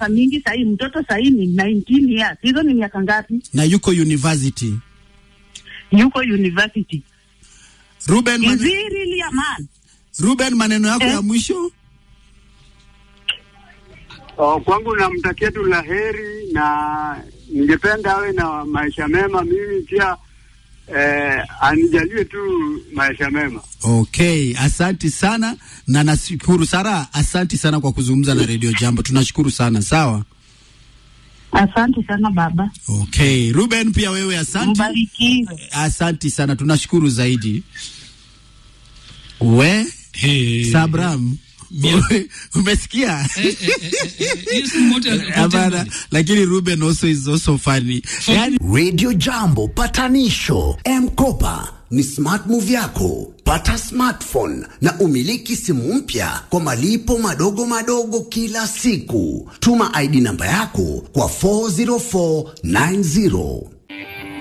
miaka mingi sahii, mtoto sahii ni 19 years. Hizo ni miaka ngapi? na yuko university. Yuko university. Ruben, Is mane, he really a man? Ruben maneno yako Eh? ya mwisho. Oh, kwangu namtakia tu la heri na ningependa awe na maisha mema. Mimi pia eh, anijalie tu maisha mema. Okay, asanti sana na nashukuru Sara, asanti sana kwa kuzungumza na Radio Jambo. Tunashukuru sana. Sawa. Asante sana baba, Okay, Ruben pia wewe asanti. mbarikiwe. Asanti sana, tunashukuru zaidi. We Hey. Sabram, umesikia? Eh, eh, eh, eh, hiyo si motel- Hapana, hotel lakini Ruben also is also funny. Yani, Radio Jambo patanisho M-Kopa ni smart move yako. Pata smartphone na umiliki simu mpya kwa malipo madogo madogo kila siku. Tuma ID namba yako kwa 40490.